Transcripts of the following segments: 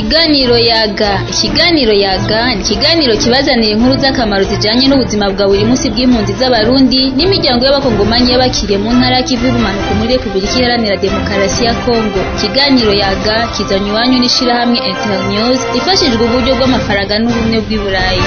Ikiganiro yaga ikiganiro yaga ni ikiganiro kibazanira inkuru z'akamaro zijanye n'ubuzima bwa buri munsi bw'impunzi z'abarundi n'imiryango y'abakongomanyi y'abakiriye mu ntara y'ikivu y'ubumanuko muri repubulika iharanira demokarasi ya kongo ikiganiro yaga kizanywe iwanyu n'ishirahamwe internews rifashijwe uburyo bw'amafaranga n'ubumwe bw'i burayi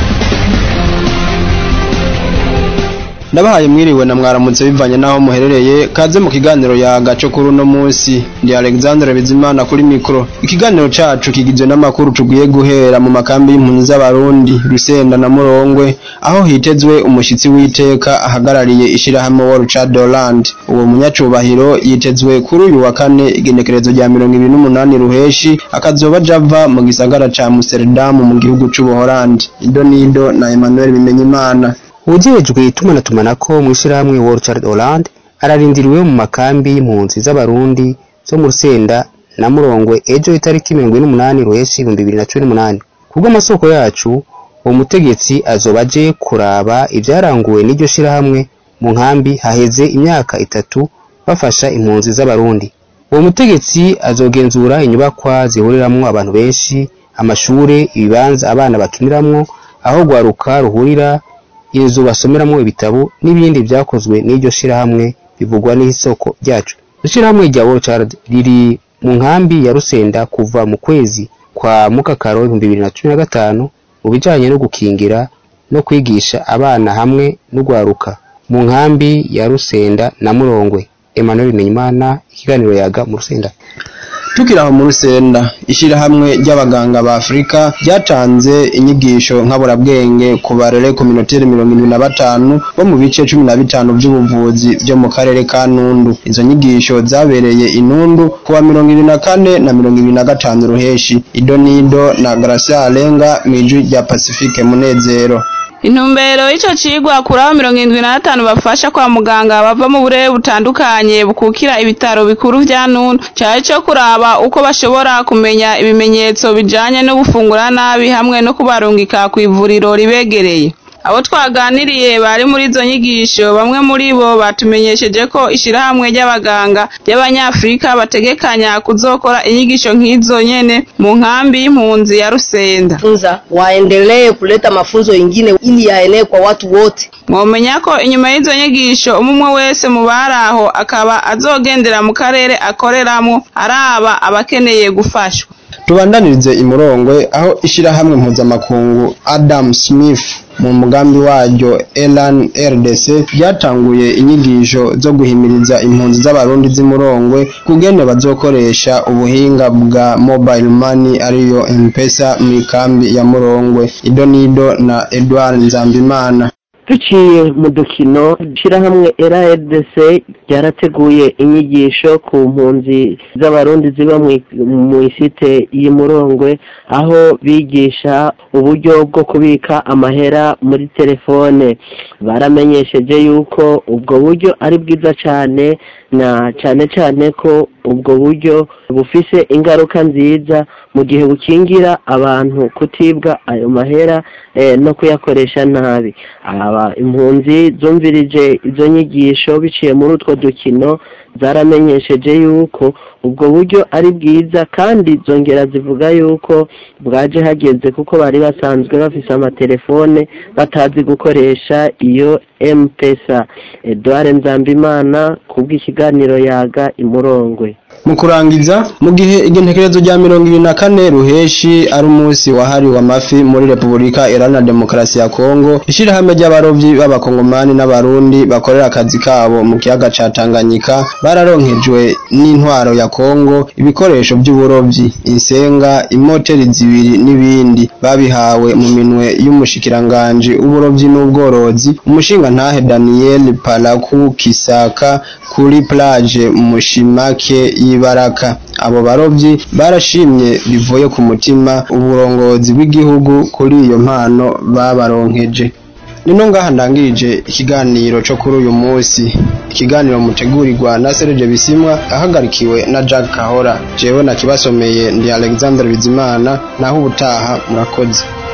ndabahaye mwiriwe na mwaramutse bivanye n'aho muherereye kaze mu kiganiro yaga cyo kuri uno munsi ndi alexandre bizimana kuri mikoro ikiganiro cacu kigizwe n'amakuru tugiye guhera mu makambi y'impunzi z'abarundi rusenda na murongwe aho hitezwe umushitsi w'iteka ahagarariye ishirahamwe wa Richard Holland uwo munyacubahiro yitezwe kuri uyu wa kane igenekerezo rya mirongo ibiri n'umunani ruheshi akazoba java mu gisagara ca Amsterdam mu gihugu c'ubuholandi ido nido na Emmanuel Bimenyimana uwujejwe itumanatumanaho mu ishirahamwe wa Richard Holland ararindiriwe mu makambi y'impunzi z'abarundi zo mu Rusenda na Murongwe ejo itariki mirongo ine n'umunani ruheshi ibihumbi bibiri na cumi n'umunani kubw'amasoko yacu uwo mutegetsi azoba aje kuraba ivyaranguwe n'iryo shirahamwe mu nkambi haheze imyaka itatu bafasha impunzi z'abarundi uwo mutegetsi azogenzura inyubakwa zihuriramwo abantu benshi amashure ibibanza abana bakiniramwo aho rwaruka ruhurira inzu basomeramwo ibitabo n'ibindi vyakozwe n'iryo shirahamwe bivugwa n'isoko ryacu ishirahamwe rya World riri mu nkambi ya Rusenda kuva mu kwezi kwa mukakaro ibihumbi bibiri na cumi na gatanu mu bijanye no gukingira no kwigisha abana hamwe n'ugwaruka mu nkambi ya Rusenda na Murongwe Emmanuel Bimenyimana ikiganiro yaga mu Rusenda tukiri aho mu rusenda ishirahamwe ry'abaganga ba afurika ryatanze inyigisho nkaburabwenge ku barere kominoteri mirongo irindwi na batanu bo mu bice cumi na bitanu by'ubuvuzi byo mu karere ka nundu izo nyigisho zabereye inundu kuwa mirongo ibiri na kane na mirongo ibiri na gatanu ruheshi ido nido na gracia alenga mw'ijwi rya pacifique munezero intumbero y'ico cigwa kuri abo mirongo indwi na batanu bafasha kwa muganga bava mu burere butandukanye bukukira ibitaro bikuru vya nunu cari co kuraba uko bashobora kumenya ibimenyetso bijanye no gufungura nabi hamwe no kubarungika kw'ivuriro ribegereye abo twaganiriye bari muri izo nyigisho bamwe muri bo batumenyesheje ko ishirahamwe ry'abaganga ry'abanyafurika bategekanya kuzokora inyigisho nk'izo nyene mu nkambi y'impunzi ya Rusenda funza waendelee kuleta mafunzo ingine ili yaenee kwa watu wote. mwomenya ko inyuma y'izo nyigisho umwe wese mu bari aho akaba azogendera mu karere akoreramwo araba abakeneye gufashwa tubandanirize imurongwe aho ishirahamwe mpuzamakungu Adam Smith mu mugambi waryo Elan RDC ryatanguye inyigisho zo guhimiriza impunzi z'abarundi z'imurongwe kugene bazokoresha ubuhinga bwa mobile money ariyo M-Pesa mu ikambi ya Murongwe ido nido na Edouard Nzambimana duciye mu dukino ishyirahamwe RDC ryarateguye inyigisho ku mpunzi z'abarundi ziba mu isite y'imurongwe aho bigisha uburyo bwo kubika amahera muri telefone baramenyesheje yuko ubwo buryo ari bwiza cyane na cyane cyane ko ubwo buryo bufise ingaruka nziza mu gihe bukingira abantu kutibwa ayo mahera no kuyakoresha nabi aba impunzi zumvirije izo nyigisho biciye muri utwo dukino zaramenyesheje yuko ubwo buryo ari bwiza kandi zongera zivuga yuko bwaje hageze kuko bari basanzwe bafise amatelefone batazi gukoresha iyo M-Pesa Edouard Nzambimana kubw'ikiganiro yaga imurongwe mu kurangiza mu gihe igentekerezo rya mirongo ibiri na kane ruheshi ari umunsi wahariwe amafi muri repubulika iharanira demokarasi ya kongo ishirahamwe ry'abarovyi b'abakongomani n'abarundi bakorera akazi kabo mu kiyaga ca tanganyika bararonkejwe n'intwaro ya kongo ibikoresho by'uburovyi insenga imoteri zibiri n'ibindi babihawe mu minwe y'umushikiranganji w'uburovyi n'ubworozi umushinga ntahe daniel palaku kisaka kuri plage mushimake y'ibaraka abo barovyi barashimye bivuye ku mutima uburongozi bw'igihugu kuri iyo mpano babaronkeje nino ngaha ndangirije ikiganiro co kuri uyu munsi ikiganiro mutegurirwa na Serge Bisimwa ahagarikiwe na Jack Kahora jewe nakibasomeye ndi Alexander Bizimana naho ubutaha murakoze